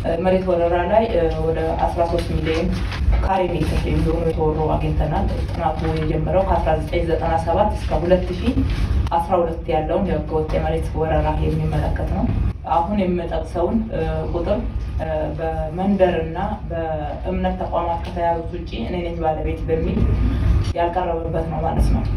መሬት ወረራ ላይ ወደ 13 ሚሊዮን ካሬ ሜትር የሚሆኑ የተወሩ አግኝተናል። ጥናቱ የጀመረው ከ1997 እስከ 2012 ያለውን የህገወጥ የመሬት ወረራ የሚመለከት ነው። አሁን የምጠቅሰውን ቁጥር በመንደር እና በእምነት ተቋማት ከተያዙት ውጭ እኔ ነኝ ባለቤት በሚል ያልቀረበበት ነው ማለት ነው።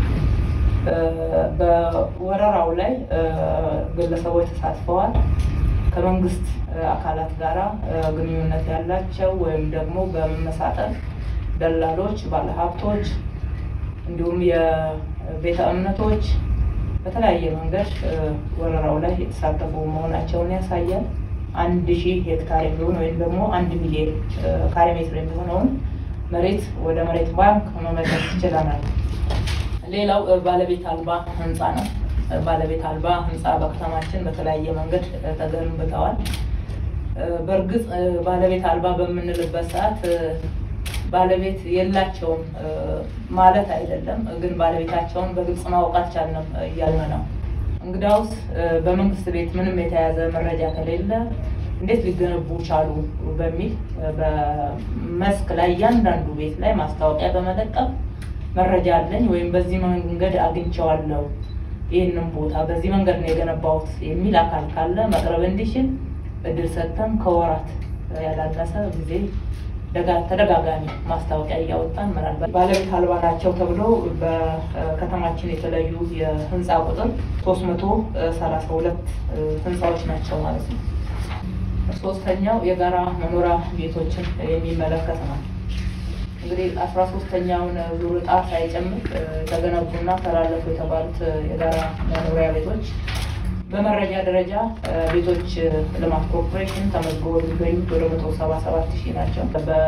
በወረራው ላይ ግለሰቦች ተሳትፈዋል። ከመንግስት አካላት ጋር ግንኙነት ያላቸው ወይም ደግሞ በመመሳጠር ደላሎች፣ ባለሀብቶች እንዲሁም የቤተ እምነቶች በተለያየ መንገድ ወረራው ላይ የተሳተፉ መሆናቸውን ያሳያል። አንድ ሺህ ሄክታር የሚሆን ወይም ደግሞ አንድ ሚሊዮን ካሬ ሜትር የሚሆነውን መሬት ወደ መሬት ባንክ መመለስ ይችለናል። ሌላው ባለቤት አልባ ህንፃ ነው። ባለቤት አልባ ህንፃ በከተማችን በተለያየ መንገድ ተገንብተዋል። በእርግጥ ባለቤት አልባ በምንልበት ሰዓት ባለቤት የላቸውም ማለት አይደለም፣ ግን ባለቤታቸውን በግልጽ ማወቅ አልቻልንም እያልን ነው። እንግዳውስ በመንግስት ቤት ምንም የተያዘ መረጃ ከሌለ እንዴት ሊገነቡ ቻሉ በሚል በመስክ ላይ እያንዳንዱ ቤት ላይ ማስታወቂያ በመለጠፍ መረጃ አለኝ ወይም በዚህ መንገድ አግኝቼዋለሁ ይህንን ቦታ በዚህ መንገድ ነው የገነባሁት የሚል አካል ካለ መቅረብ እንዲችል እድል ሰጥተን ከወራት ያላነሰ ጊዜ ተደጋጋሚ ማስታወቂያ እያወጣን ምናልባት ባለቤት አልባ ናቸው ተብሎ በከተማችን የተለያዩ የህንፃ ቁጥር ሶስት መቶ ሰላሳ ሁለት ህንፃዎች ናቸው ማለት ነው። ሶስተኛው የጋራ መኖሪያ ቤቶችን የሚመለከት ነው። እንግዲህ አስራ ሶስተኛውን ዙር ዕጣ ሳይጨምር የተገነቡና ተላለፉ የተባሉት የጋራ መኖሪያ ቤቶች በመረጃ ደረጃ ቤቶች ልማት ኮርፖሬሽን ተመዝግቦ የሚገኙት ወደ መቶ ሰባ ሰባት ሺህ ናቸው።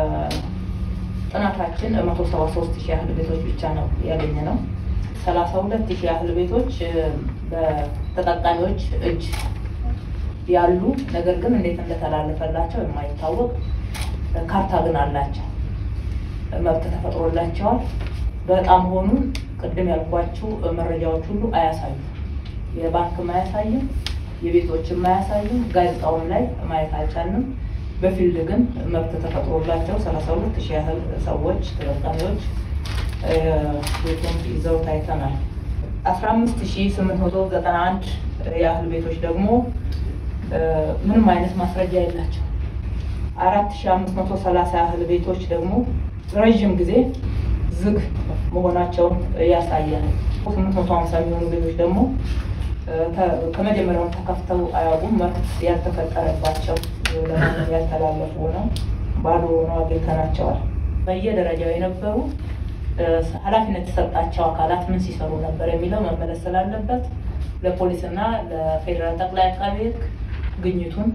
በጥናታችን መቶ ሰባ ሶስት ሺህ ያህል ቤቶች ብቻ ነው ያገኘ ነው። ሰላሳ ሁለት ሺህ ያህል ቤቶች በተጠቃሚዎች እጅ ያሉ ነገር ግን እንዴት እንደተላለፈላቸው የማይታወቅ ካርታ ግን አላቸው። መብት ተፈጥሮላቸዋል። በጣም ሆኑን ቅድም ያልኳችሁ መረጃዎች ሁሉ አያሳዩም። የባንክም አያሳይም፣ የቤቶችም አያሳይም። ጋዜጣውም ላይ ማየት አልቻልንም። በፊልድ ግን መብት ተፈጥሮላቸው ሰላሳ ሁለት ሺህ ያህል ሰዎች ተጠቃሚዎች ቤቱን ይዘው ታይተናል። አስራ አምስት ሺህ ስምንት መቶ ዘጠና አንድ ያህል ቤቶች ደግሞ ምንም አይነት ማስረጃ የላቸው። አራት ሺህ አምስት መቶ ሰላሳ ያህል ቤቶች ደግሞ ረዥም ጊዜ ዝግ መሆናቸውን ያሳያል። ስምንት መቶ ሀምሳ የሚሆኑ ቤቶች ደግሞ ከመጀመሪያውን ተከፍተው አያውቁም። መብት ያልተፈጠረባቸው ለማንም ያልተላለፉ ሆነው ባዶ ሆነው አግኝተናቸዋል። በየደረጃው የነበሩ ኃላፊነት የተሰጣቸው አካላት ምን ሲሰሩ ነበር የሚለው መመለስ ስላለበት ለፖሊስና ለፌዴራል ጠቅላይ አቃቤ ሕግ ግኝቱን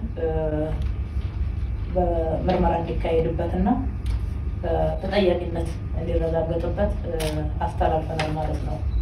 በምርመራ እንዲካሄድበትና ተጠያቂነት እንዲረጋገጥበት አስተላልፈናል ማለት ነው።